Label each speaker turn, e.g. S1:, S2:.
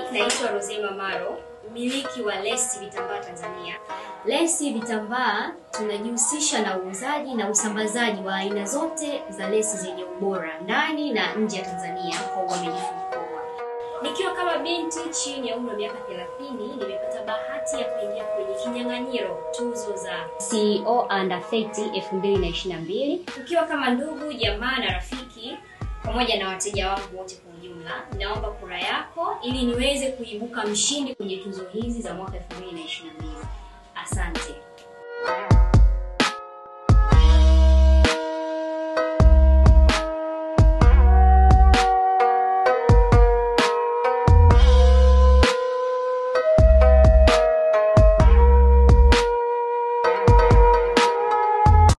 S1: naitwa Rosema Maro, mmiliki wa Lesi Vitambaa Tanzania. Lesi Vitambaa tunajihusisha na uuzaji na usambazaji wa aina zote za lesi zenye ubora ndani na nje ya Tanzania kwa uaminifu mkubwa. Nikiwa kama binti chini ya umri wa miaka 30, nimepata bahati ya kuingia kwenye kinyang'anyiro tuzo za CEO Under 30 2022 tukiwa kama ndugu, jamaa na rafiki pamoja na wateja wangu wote kwa ujumla, naomba kura yako ili niweze kuibuka mshindi kwenye tuzo hizi za mwaka 2022. Asante.